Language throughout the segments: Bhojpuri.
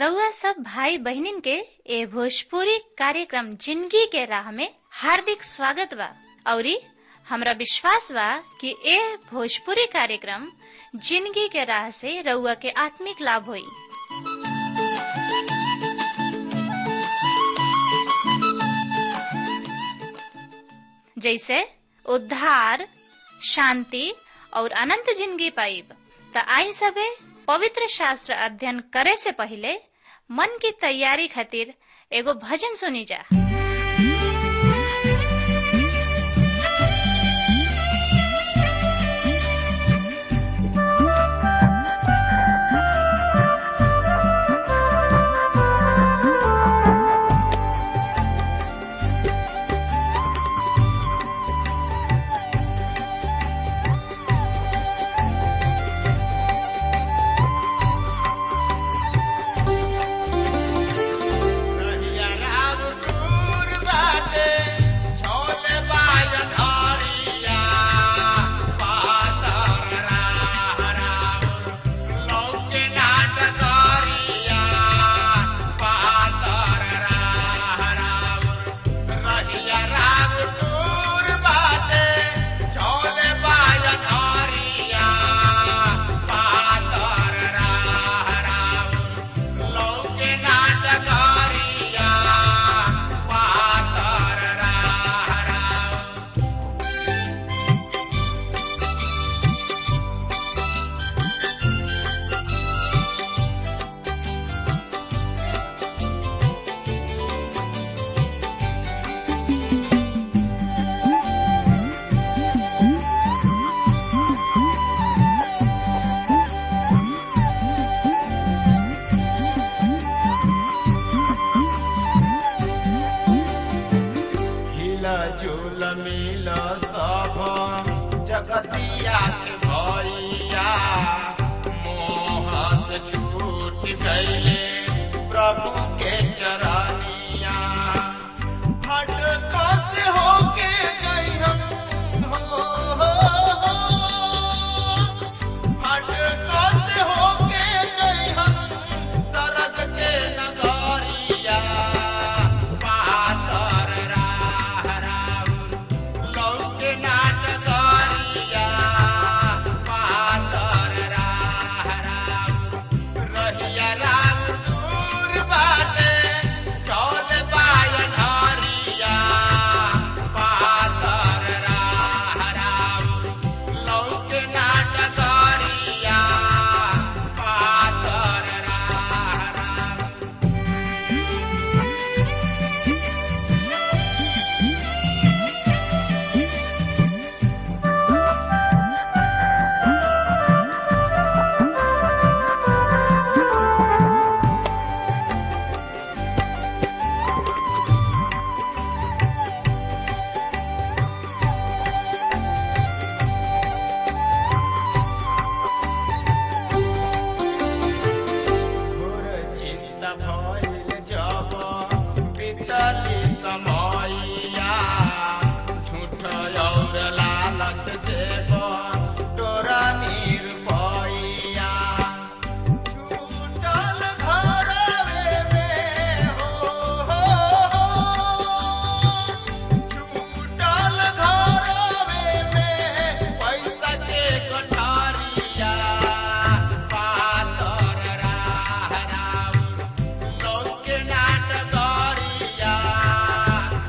रउआ सब भाई बहिनीन के ए भोजपुरी कार्यक्रम जिंदगी के राह में हार्दिक स्वागत बा औरी हमरा विश्वास बा कि ए भोजपुरी कार्यक्रम जिंदगी के राह से रउआ के आत्मिक लाभ होई जैसे उद्धार शांति और अनंत जिंदगी पाइब त आई सबे पवित्र शास्त्र अध्ययन करे से पहले मन की तैयारी खातिर एगो भजन सुनी जा कहिया राम दूर बाटे, छोले बाजन हरिया। पातर राह राउर, लौके नाटकरिया। पातर राह राउर, कहिया राम दूर बाटे, छोले बाजन हरिया। पातर राह राउर, लौके नाटकरिया पातर राह राउर हिला झूल मिल सब जगतिया के भैया मोह से छूट गईले प्रभु के चरनिया भटका से होके गई हम हो, हो, हो। भटका से होके गई हम सरग के नगरिया पातर राह राउर लौके नाटकरिया पातर राह राउर रहिया राम दूर बाटे चौल बायन हरिया पातर राह राउर लौके नाटकरिया पातर राह राउर घोर चिंता भइल जब बीतली समयया झूठ और लालच से तोरा निर्भया छूटल घरवे में हो, हो, हो। छूटल घरवे में पैसा के कोठारिया पातर राह राउर लौके नाटकरिया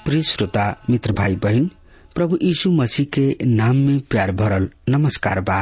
प्रिय श्रोता मित्र भाई बहन प्रभु यीशु मसीह के नाम में प्यार भरल नमस्कार बा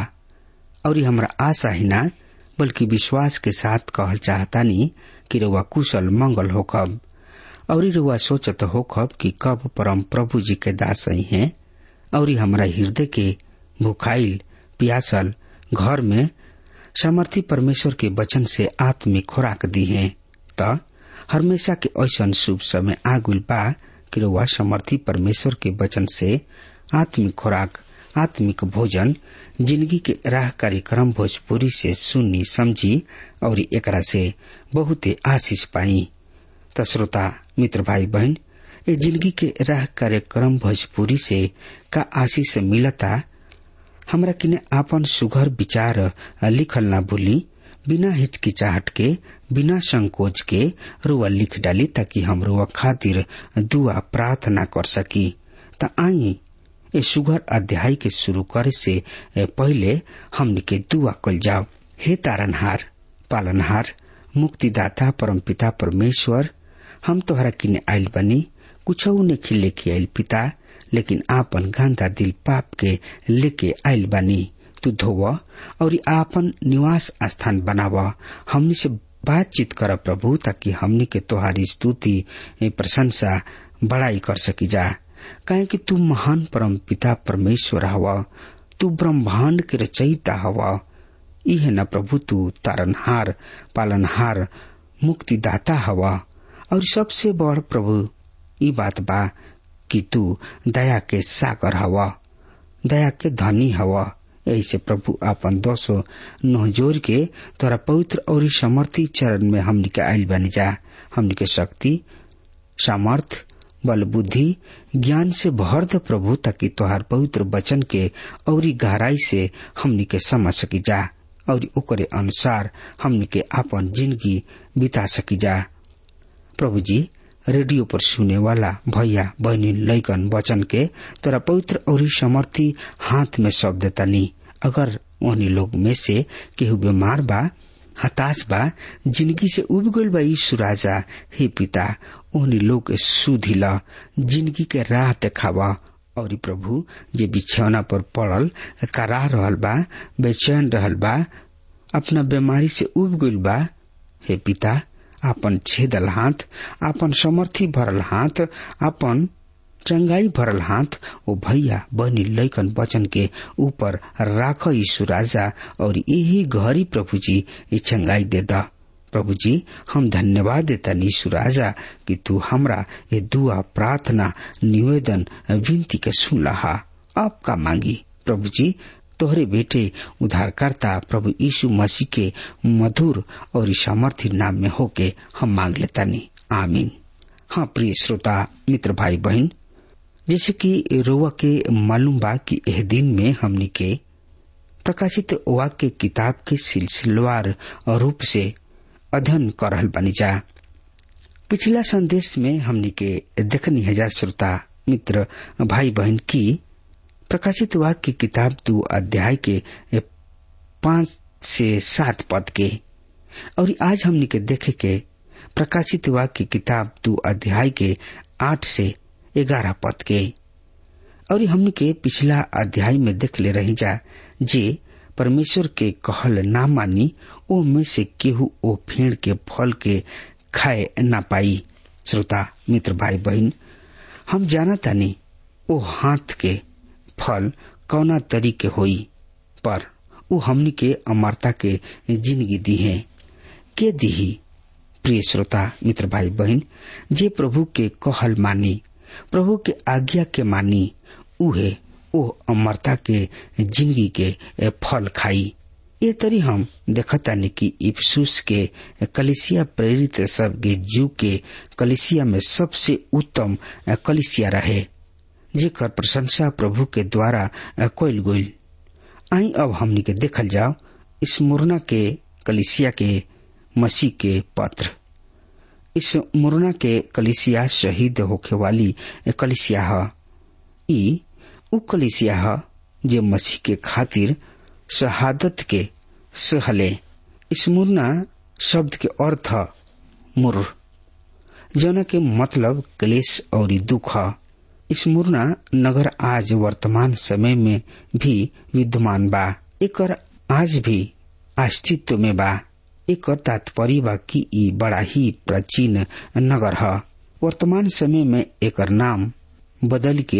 और हमरा आशा ही ना बल्कि विश्वास के साथ कहल चाहतानी कि रुआ कुशल मंगल होखब और रुआ सोचत होखब कि कब परम प्रभु जी के दास ही हैं और हमरा हृदय के भुखाइल प्यासल घर में सामर्थी परमेश्वर के वचन से आत्मिक खुराक दी है त हमेशा के ऐसा शुभ समय आगुल बा कि रुआ समर्थी परमेश्वर के वचन से आत्मिक खुराक आत्मिक भोजन जिंदगी के राह कार्यक्रम भोजपुरी से सुनी समझी और एकरा से बहुते आशीष पाई त श्रोता मित्र भाई बहन ये जिंदगी के राह कार्यक्रम भोजपुरी से का आशीष मिलता हमरा किने आपन सुघर विचार लिखल ना भूली बिना हिचकिचाहट के बिना संकोच के रुआ लिख डाली ताकि हम रुआ खातिर दुआ प्रार्थना कर सकी त आई ए सुघर अध्याय के शुरू करे से पहले हमने के दुआ कल जाओ हे तारनहार पालनहार मुक्तिदाता परमपिता परमेश्वर हम तोहरा किने आयल बनी कुछ ने खिले के आयल पिता लेकिन आपन गंदा दिल पाप के लेके आयल बानी तू धोव और आपन निवास स्थान बनाव हमनी से बातचीत कर प्रभु ताकि हमनी के तोहारी स्तुति प्रशंसा बड़ाई कर सकी जा काहे कि तू महान परम पिता परमेश्वर हवा तू ब्रह्मांड के रचयिता हवा इहे न प्रभु तू तारनहार पालनहार मुक्तिदाता हवा और सबसे बड़ प्रभु ई बात बा कि तू दया के सागर हवा दया के धनी हवा ऐसे प्रभु आपन दोषो नहजोर के तोरा पवित्र और समर्थी चरण में हमनी के आयल बनी जा हमनी के शक्ति सामर्थ बल बुद्धि ज्ञान से भर द प्रभु ताकि तोहार पवित्र वचन के और गहराई से हमनी के समझ सकी जा और ओकरे अनुसार हमनी के आपन जिंदगी बिता सकी जा प्रभु जी रेडियो पर सुने वाला भैया बहनी लैकन वचन के तोरा पवित्र और समर्थी हाथ में सौंप देता नी अगर उन्हीं लोग में से केहू बीमार बा हताश बा जिंदगी से उब गईल बा यीशु राजा हे पिता उन्हीं लोग के सुधी ला जिंदगी के राह देखावा और प्रभु जे बिछौना पर पड़ल करा रहल बा बेचैन रहल बा अपना बीमारी से उब गईल बा हे पिता आपन छेदल हाथ आपन समर्थी भरल हाथ आपन चंगाई भरल हाथ ओ भैया बहनी लैकन वचन के ऊपर राख यीशु राजा और यही घरी प्रभु जी ये चंगाई दे दा प्रभु जी हम धन्यवाद देता यीशु राजा कि तू हमरा ये दुआ प्रार्थना निवेदन विनती के सुन लहा आपका मांगी प्रभु जी तोहरे बेटे उद्धारकर्ता प्रभु यीशु मसीह के मधुर और सामर्थ्य नाम में होके हम मांग लेता नहीं आमीन हाँ प्रिय श्रोता मित्र भाई बहन जैसे कि रोवा के मालूम बा कि एह दिन में हमनी के प्रकाशित वाक्य किताब के सिलसिलेवार रूप से अध्ययन कर रहल बनी जा पिछला संदेश में हमनी के देखनी हजार श्रोता मित्र भाई बहन की प्रकाशित वाक्य की किताब दो अध्याय के पांच से सात पद के और आज हमने के देखे के प्रकाशित वाक्य की किताब दो अध्याय के आठ से ग्यारह पद के और हमने के पिछला अध्याय में देख ले रही जा जे परमेश्वर के कहल ना मानी ओ में से केहू ओ फेड़ के फल के खाए ना पाई श्रोता मित्र भाई बहन हम जाना तानी ओ हाथ के फल कौना तरीके होई पर उ हमनी के अमरता के जिंदगी दी है के दीही प्रिय श्रोता मित्र भाई बहन जे प्रभु के कहल मानी प्रभु के आज्ञा के मानी उहे ओ अमरता के जिंदगी के फल खाई ये तरी हम देखतानी कि इफ्सूस के कलिसिया प्रेरित सब के जू के कलिसिया में सबसे उत्तम कलिसिया रहे जेकर प्रशंसा प्रभु के द्वारा कोयल गोल आई अब हमनी के देखल जाओ इस मुरना के कलिसिया के मसीह के पत्र इस मुरना के कलिसिया शहीद होखे वाली कलिसिया ह ई उ कलिसिया ह जे मसीह के खातिर शहादत के सहले इस मुरना शब्द के अर्थ मुर जौन के मतलब क्लेश और दुख ह स्मुरना नगर आज वर्तमान समय में भी विद्यमान बा एकर आज भी अस्तित्व में बा एकर तात्पर्य बा कि ई बड़ा ही प्राचीन नगर ह वर्तमान समय में एकर नाम बदल के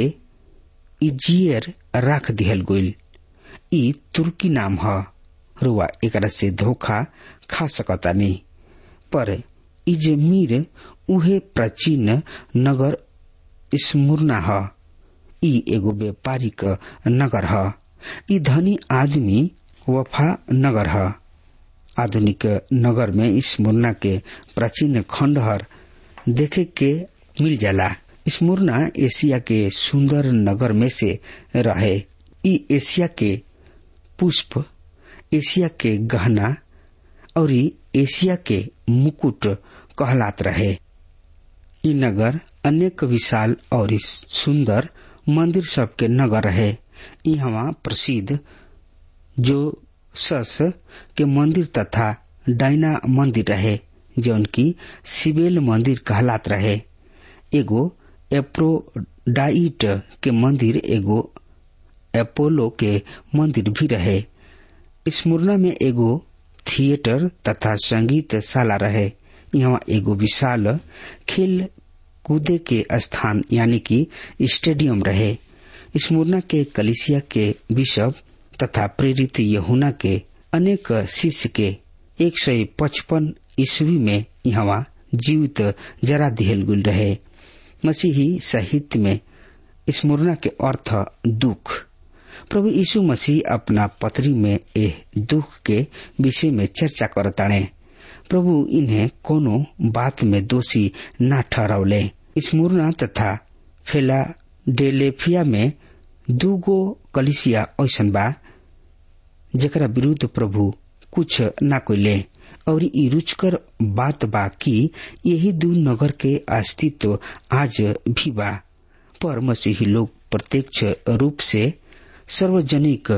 इजियर राख दिहल गईल ई तुर्की नाम ह रुआ एकरा से धोखा खा सकता नहीं पर इजमीर उहे प्राचीन नगर स्मुरना ह ई एगो व्यापारिक नगर ह ई धनी आदमी वफा नगर ह आधुनिक नगर में स्मुरना के प्राचीन खंडहर देखे के मिल जाला स्मुरना एशिया के सुंदर नगर में से रहे ई एशिया के पुष्प एशिया के गहना और एशिया के मुकुट कहलात रहे ई नगर अनेक विशाल और सुंदर मंदिर सबके नगर रहे यहाँ प्रसिद्ध जो सस के मंदिर तथा डायना मंदिर रहे जौन की सिबेल मंदिर कहलात रहे एगो एप्रोडाइट के मंदिर एगो एपोलो के मंदिर भी रहे स्मुरना में एगो थिएटर तथा संगीत शाला रहे यहाँ एगो विशाल खेल कूदे के स्थान यानी कि स्टेडियम रहे स्मुरना के कलिसिया के बिशप तथा प्रेरित यहुना के अनेक शिष्य के एक सौ पचपन ईस्वी में यहाँ जीवित जरा दिहल गुल रहे मसीही साहित्य में स्मुरना के अर्थ दुख प्रभु यीशु मसीह अपना पत्री में एह दुख के विषय में चर्चा करताणे प्रभु इन्हें कोनो बात में दोषी न ठहरौले स्मुरना तथा फेलाडेलेफिया में दूगो कलिसिया ऐसन बा जकरा विरुद्ध प्रभु कुछ न कोइले और ई रुचकर बात बा कि यही दू नगर के अस्तित्व आज भी बा पर मसीही लोग प्रत्यक्ष रूप से सार्वजनिक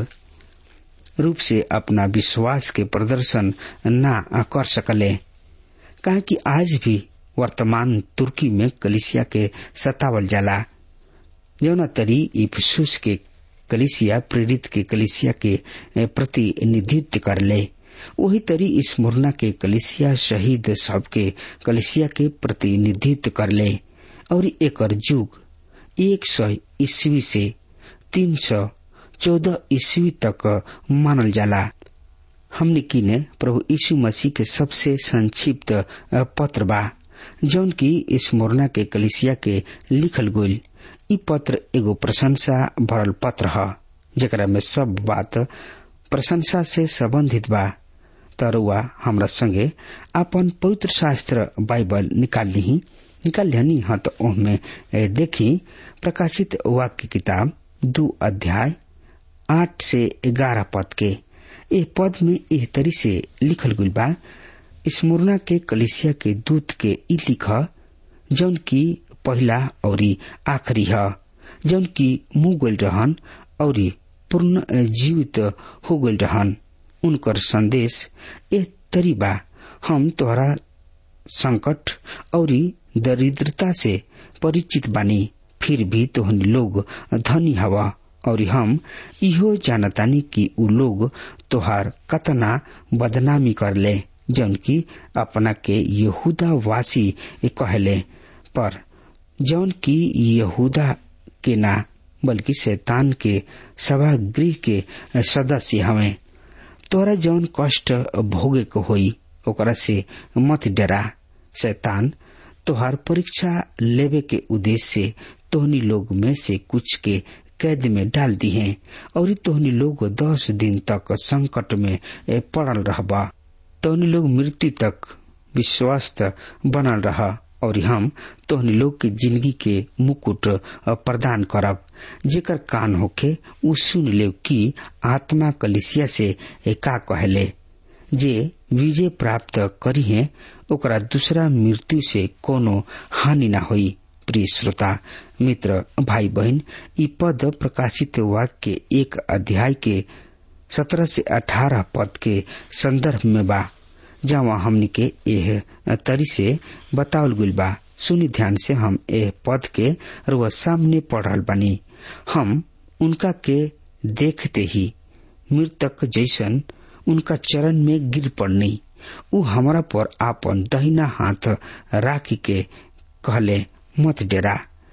रूप से अपना विश्वास के प्रदर्शन न कर सकले कहा कि आज भी वर्तमान तुर्की में कलिसिया के सतावल जाला जौना तरी इफसुस के कलिसिया प्रेरित के कलिसिया के प्रतिनिधित्व कर ले वही तरी स्मुरना के कलिसिया शहीद सबके कलिसिया के प्रतिनिधित्व कर ले और एक युग एक सौ ईस्वी से तीन सौ चौदह ईस्वी तक मानल जाला हमने किने प्रभु यीशु मसीह के सबसे संक्षिप्त पत्र बा जौन की स्मुरना के कलिसिया के लिखल गोल ई पत्र एगो प्रशंसा भरल पत्र ह जेकरा में सब बात प्रशंसा से संबंधित बा तरुआ हमरा संगे अपन पवित्र शास्त्र बाइबल निकाल ली निकाल लिहनी हाँ तो ओहमे देखी प्रकाशित वाक्य किताब दो अध्याय आठ से ग्यारह पद के ए पद में एह तरी से लिखल गई बा स्मुरना के कलिसिया के दूत के ई लिख जौन की पहला और आखिरी है जौन की मुंह गल रहन और पूर्ण जीवित हो गल रहन उनकर संदेश ए तरी बा हम तोहरा संकट और दरिद्रता से परिचित बानी फिर भी तोहनी लोग धनी हवा और हम इहो जानतानी कि उ लोग तोहार कतना बदनामी कर ले जौन की अपना के यहूदा वासी कहले पर जौन की यहूदा के ना बल्कि शैतान के सभागृह के सदस्य हवे तोरा जौन कष्ट भोगे को होई ओकरा से मत डरा शैतान तोहार परीक्षा लेवे के उद्देश्य से तोहनी लोग में से कुछ के कैद में डाल दी है और तोहनी लोग दस दिन तक संकट में पड़ल रहबा तोहनी लोग मृत्यु तक विश्वस्त बनल रह और हम तोहनी लोग के जिंदगी के मुकुट प्रदान करब जेकर कान होके उ सुन ले कि आत्मा कलिसिया से का कहले जे विजय प्राप्त करी है ओकरा दूसरा मृत्यु से कोनो हानि न होई प्रिय श्रोता मित्र भाई बहन ई पद प्रकाशित वाक्य के एक अध्याय के सत्रह से अठारह पद के संदर्भ में बा जहाँ हमनी के एह तरी से बतावल गुल बा सुनी ध्यान से हम ए पद के रुआ सामने पढ़ रहल बानी हम उनका के देखते ही मृतक जैसन उनका चरण में गिर पड़नी उ हमारा पर आपन दहिना हाथ राखी के कहले मत डेरा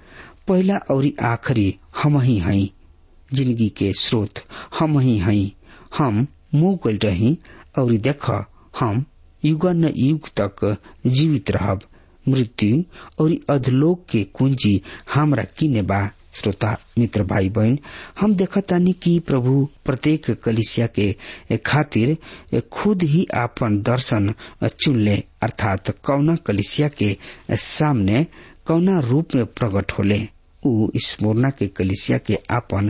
पहला और आखिरी हम ही हई जिंदगी के स्रोत हम ही हई हम मुंह गल रही और देख हम युग न युग तक जीवित रहब मृत्यु और अधलोक के कुंजी हमरा किने बा श्रोता मित्र भाई बहन हम देखतानी कि प्रभु प्रत्येक कलिसिया के खातिर खुद ही आपन दर्शन चुनले अर्थात कौना कलिसिया के सामने कौना रूप में प्रकट होले उ स्मोरना के कलिसिया के आपन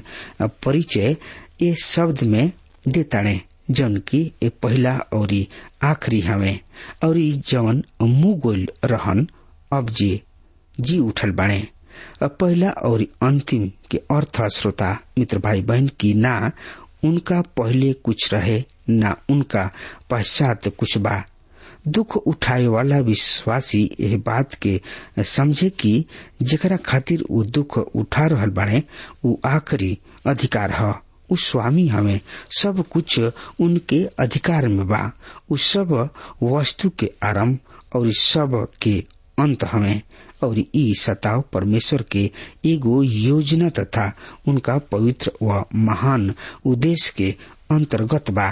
परिचय ए शब्द में देताड़े जौन की ए पहला और आखिरी हवे और जवन मुंह गोल रहन अब जे जी उठल बाणे पहला और अंतिम के अर्थ श्रोता मित्र भाई बहन की ना उनका पहले कुछ रहे ना उनका पश्चात कुछ बा दुख उठाए वाला विश्वासी यह बात के समझे कि जकरा खातिर वो दुख उठा रहल बाड़े वो आखिरी अधिकार है उ स्वामी हमें सब कुछ उनके अधिकार में बा उ सब वस्तु के आरंभ और सब के अंत हमें और ई सताव परमेश्वर के एगो योजना तथा उनका पवित्र व महान उद्देश्य के अंतर्गत बा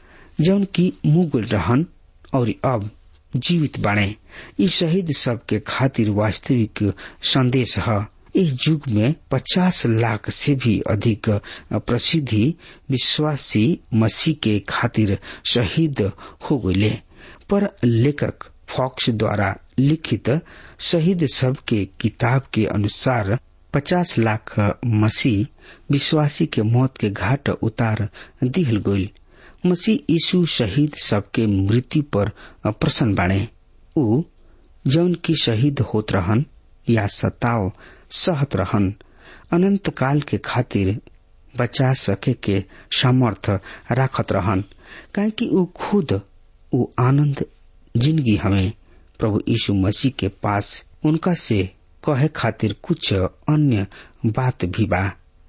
जौन की मुगल रहन और अब जीवित बाणे ई शहीद सब के खातिर वास्तविक संदेश है इस युग में 50 लाख से भी अधिक प्रसिद्धि विश्वासी मसीह के खातिर शहीद हो गए पर लेखक फॉक्स द्वारा लिखित शहीद सब के किताब के अनुसार 50 लाख मसीह विश्वासी के मौत के घाट उतार दिहल गई मसीह यीशु शहीद सबके मृत्यु पर प्रसन्न बाणे उ जौन की शहीद होत रहन या सताव सहत रहन अनंत काल के खातिर बचा सके के सामर्थ राखत रहन काहे कि उ खुद उ आनंद जिंदगी हमें प्रभु यीशु मसीह के पास उनका से कहे खातिर कुछ अन्य बात भी बा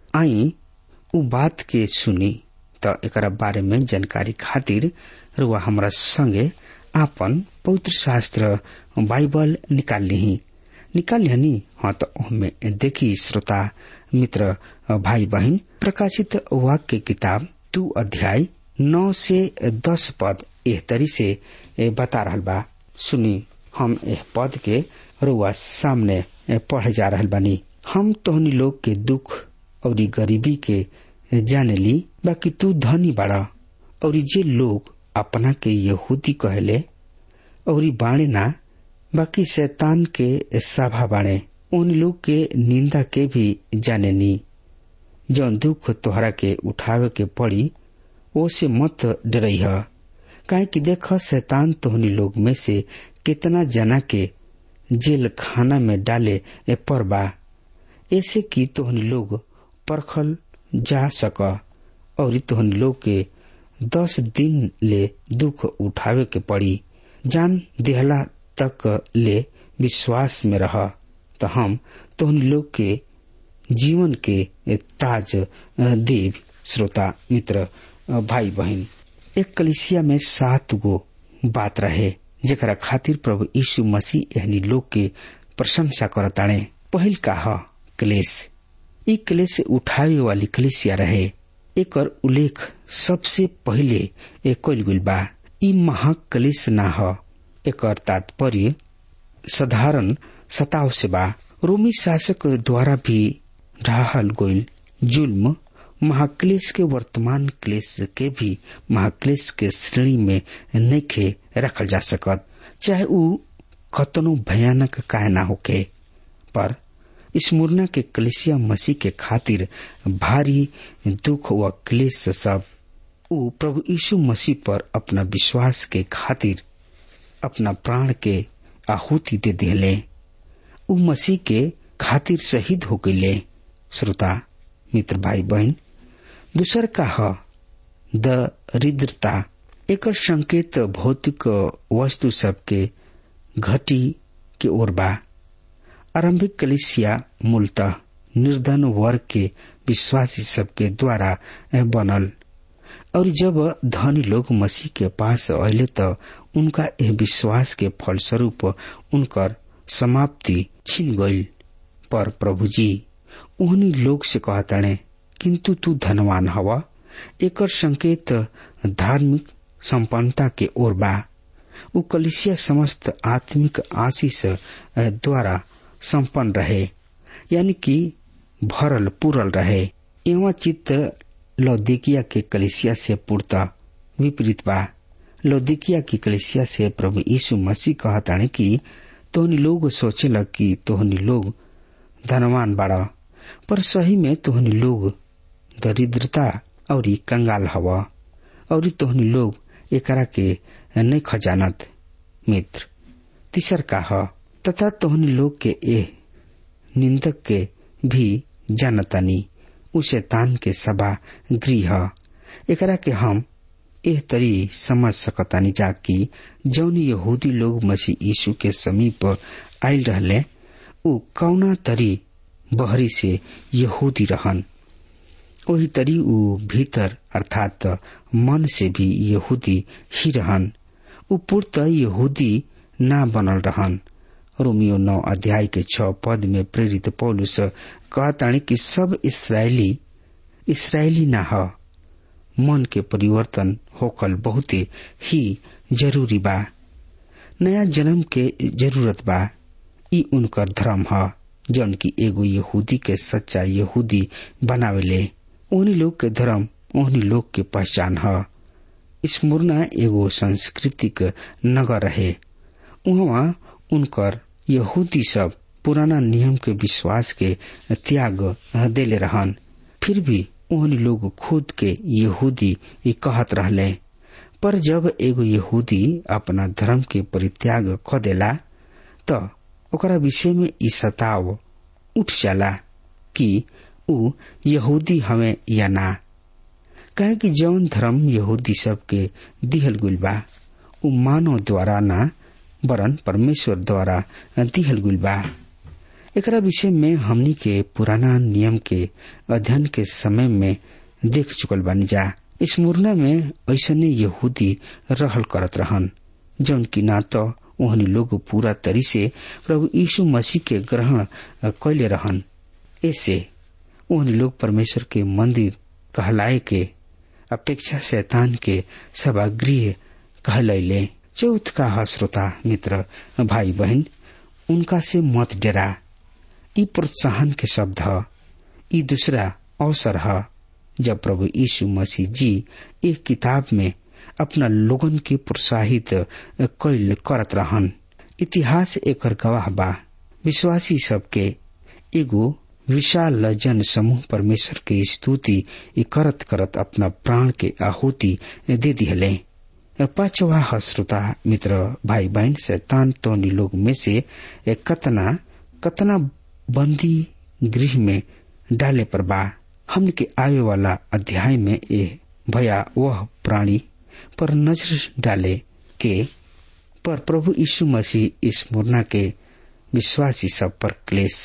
आई उ बात के सुनी त एकरा बारे में जानकारी खातिर रुआ हमरा संगे आपन पवित्र शास्त्र बाइबल निकाल ली निकाल लिहनी हाँ तो हमें देखी श्रोता मित्र भाई बहन प्रकाशित वाक्य किताब दू अध्याय नौ से दस पद एह तरी से बता रहा बा सुनी हम एह पद के रुआ सामने पढ़े जा रहा बानी हम तोहनी लोग के दुख और गरीबी के जाने ली बाकी तू धनी बाड़ा और जे लोग अपना के यहूदी कहले और बाणे ना बाकी शैतान के सभा बाणे उन लोग के निंदा के भी जाने नी जौन दुख तोहरा के उठावे के पड़ी वो से मत डरई है काहे कि देख शैतान तोहनी लोग में से कितना जना के जेल खाना में डाले पर बा ऐसे कि तोहनी लोग परखल जा सक और तोहन लोग के दस दिन ले दुख उठावे के पड़ी जान देहला तक ले विश्वास में रह तो हम तोहन लोग के जीवन के ताज देव श्रोता मित्र भाई बहन एक कलिसिया में सात गो बात रहे जरा खातिर प्रभु यीशु मसीह एहनी लोग के प्रशंसा करताणे पहिल का ह क्लेश ई क्लेश उठावे वाली कलिसिया रहे एक उल्लेख सबसे पहले एक गुल बा ई महाक्लेश ना ह एक तात्पर्य साधारण सताव से बा रोमी शासक द्वारा भी ढाहल गोल जुल्म महाक्लेश के वर्तमान क्लेश के भी महाक्लेश के श्रेणी में नइखे रखल जा सकत चाहे ऊ कतनो भयानक काहे ना होके पर स्मूर्ना के कलिसिया मसीह के खातिर भारी दुख व क्लेश सब ऊ प्रभु यीशु मसीह पर अपना विश्वास के खातिर अपना प्राण के आहुति दे दिले ऊ मसीह के खातिर शहीद हो गईले श्रोता मित्र भाई बहन दूसर का ह दरिद्रता एक संकेत भौतिक वस्तु सब के घटी के ओर बा आरंभिक कलिसिया मूलतः निर्धन वर्ग के विश्वासी सबके द्वारा बनल और जब धनी लोग मसीह के पास अले त उनका यह विश्वास के फलस्वरूप उनकर समाप्ति छिन गईल पर प्रभु जी उन्हीं लोग से कहताणे किंतु तू धनवान हवा एकर संकेत धार्मिक संपन्नता के ओर बा उ कलिसिया समस्त आत्मिक आशीष द्वारा संपन्न रहे यानी कि भरल पूरल रहे एवं चित्र लौदिकिया के कलिसिया से पूर्ता विपरीत बा लौदिकिया की कलिसिया से प्रभु यीशु मसीह कहताणे कि तोहनी लोग सोचेला कि तोहनी लोग धनवान बाड़ा पर सही में तोहनी लोग दरिद्रता और कंगाल हवा और तोहनी लोग एकरा के नहीं खजानत मित्र तीसर का ह तथा तोहनी लोग के ए निंदक के भी जानतानी उसे तान के सभा गृह एकरा के हम एह तरी समझ सकतानी जा कि जौन यहूदी लोग मसीह यीशु के समीप आयल रहले उ कौना तरी बहरी से यहूदी रहन वही तरी उ भीतर अर्थात मन से भी यहूदी ही रहन उ पूर्त यहूदी ना बनल रहन रोमियो नौ अध्याय के छ पद में प्रेरित पौलुस कहताणी कि सब इसराइली इसराइली ना ह मन के परिवर्तन होकल बहुत ही जरूरी बा नया जन्म के जरूरत बा ई उनकर धर्म ह जौन की एगो यहूदी के सच्चा यहूदी बनावेले ओहनी लोग के धर्म ओहनी लोग के पहचान ह स्मूर्णा एगो सांस्कृतिक नगर रहे वहाँ उनकर यहूदी सब पुराना नियम के विश्वास के त्याग देले रहन फिर भी ओहनी लोग खुद के यहूदी कहत रहले पर जब एगो यहूदी अपना धर्म के परित्याग ख देला त ओकरा विषय में ई सताव उठ जाला कि उ यहूदी हमें या ना कहे कि जौन धर्म यहूदी सब के दिहल गुल बा उ मानव द्वारा ना वरन परमेश्वर द्वारा दिहल गुल बा एकरा विषय में हमनी के पुराना नियम के अध्ययन के समय में देख चुकल बानी जा इस मुरना में ऐसने यहूदी रहल करत रहन जौन की ना तो ओहनी लोग पूरा तरी से प्रभु यीशु मसीह के ग्रहण कैले रहन ऐसे ओहनी लोग परमेश्वर के मंदिर कहलाए के अपेक्षा शैतान के सभागृह कहलैले चौथ का ह श्रोता मित्र भाई बहन उनका से मत डरा ई प्रोत्साहन के शब्द ह ई दूसरा अवसर ह जब प्रभु यीशु मसीह जी एक किताब में अपना लोगन के प्रोत्साहित कैल करत रहन इतिहास एकर गवाह बा विश्वासी सबके एगो विशाल जन समूह परमेश्वर के स्तुति करत करत अपना प्राण के आहुति दे दिहले पांचवा ह श्रोता मित्र भाई बहन शैतान तोनी लोग में से कतना कतना बंदी गृह में डाले पर बा हमन के आवे वाला अध्याय में ए भया वह प्राणी पर नजर डाले के पर प्रभु यीशु मसीह इस मुरना के विश्वासी सब पर क्लेश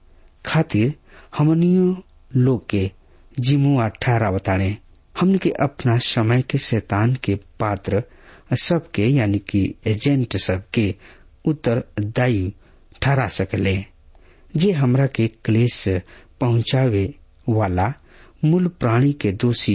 खातिर हमनियो लोग के जिमुआ ठहरा बताने हमन के अपना समय के शैतान के पात्र सबके यानी कि एजेंट सबके उत्तरदायी ठहरा सकले जे हमरा के क्लेश पहुंचावे वाला मूल प्राणी के दोषी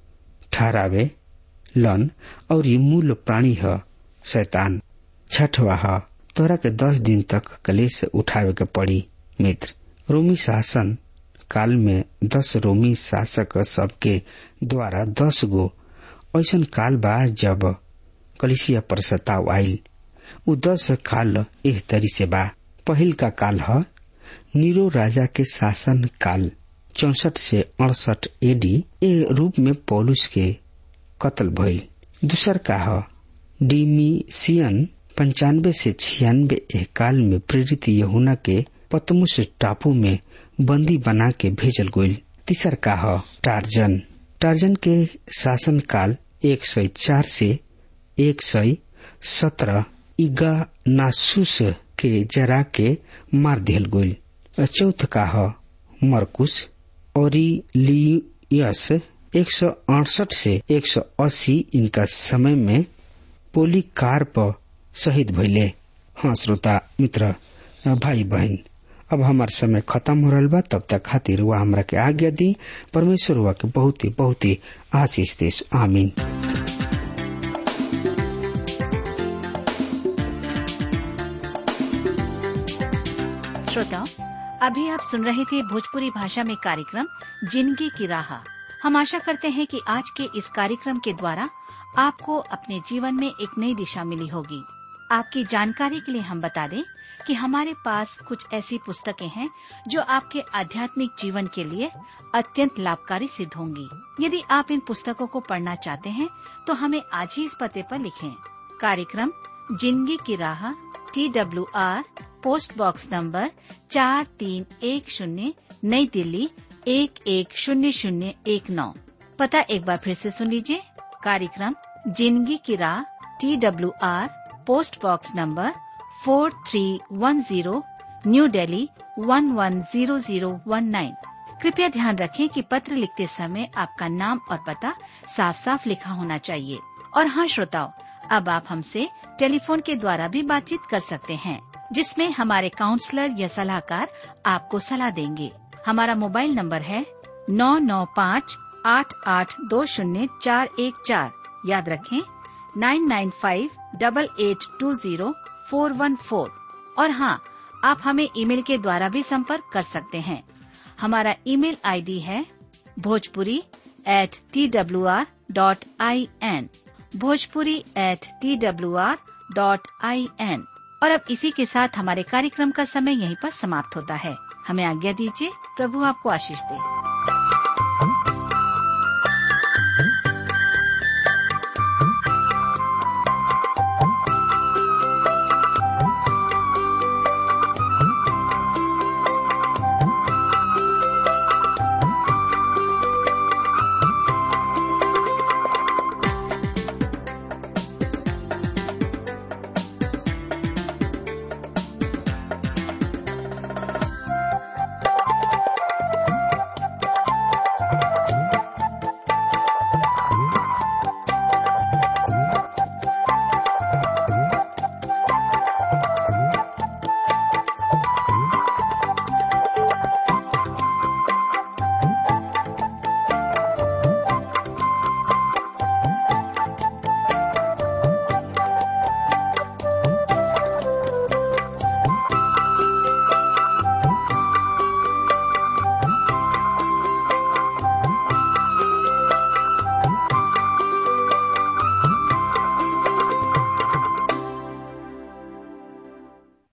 ठहरावे लन और ये मूल प्राणी है शैतान छठवा है तोरा के दस दिन तक कलेश उठावे के पड़ी मित्र रोमी शासन काल में दस रोमी शासक सबके द्वारा दस गो ऐसा काल बा जब कलिसिया पर सताव आयल उ दस काल एह तरी से बा पहिल का काल है नीरो राजा के शासन काल चौसठ से अड़सठ एडी ए रूप में पौलुस के कत्ल भइल दूसर का है डिमीसियन पंचानवे से छियानवे एक काल में प्रेरित यहुना के पतमुस टापू में बंदी बना के भेजल गईल तीसर का है टार्जन टार्जन के शासन काल एक सौ चार से एक सौ सत्रह इगा नासुस के जरा के मार दिहल गईल चौथ का ह मरकुस और लियस एक सौ अड़सठ से एक सौ अस्सी इनका समय में पोलिकार्प शहीद भइले हाँ श्रोता मित्र भाई बहन अब हमार समय खत्म हो रहा बा तब तक खातिर वह हमरा के आज्ञा दी परमेश्वर हुआ के बहुत ही बहुत ही आशीष देश आमीन श्रोताओं अभी आप सुन रहे थे भोजपुरी भाषा में कार्यक्रम जिंदगी की राह हम आशा करते हैं कि आज के इस कार्यक्रम के द्वारा आपको अपने जीवन में एक नई दिशा मिली होगी आपकी जानकारी के लिए हम बता दें कि हमारे पास कुछ ऐसी पुस्तकें हैं जो आपके आध्यात्मिक जीवन के लिए अत्यंत लाभकारी सिद्ध होंगी यदि आप इन पुस्तकों को पढ़ना चाहते हैं तो हमें आज ही इस पते पर लिखें कार्यक्रम जिंदगी की राह T W R post box number चार तीन एक शून्य नई दिल्ली एक एक शून्य शून्य एक नौ पता एक बार फिर से सुन लीजिए कार्यक्रम जिंदगी की राह T W R post box number four three one zero New Delhi one one zero zero one nine कृपया ध्यान रखें कि पत्र लिखते समय आपका नाम और पता साफ साफ लिखा होना चाहिए और हाँ श्रोताओं अब आप हमसे टेलीफोन के द्वारा भी बातचीत कर सकते हैं जिसमें हमारे काउंसलर या सलाहकार आपको सलाह देंगे हमारा मोबाइल नंबर है नौ नौ पाँच आठ आठ दो शून्य चार एक चार याद रखें nine nine five double eight two zero four one four और हाँ आप हमें ईमेल के द्वारा भी संपर्क कर सकते हैं हमारा ईमेल आईडी है Bhojpuri at T W R dot I N Bhojpuri at T W R dot I N और अब इसी के साथ हमारे कार्यक्रम का समय यहीं पर समाप्त होता है हमें आज्ञा दीजिए प्रभु आपको आशीष दे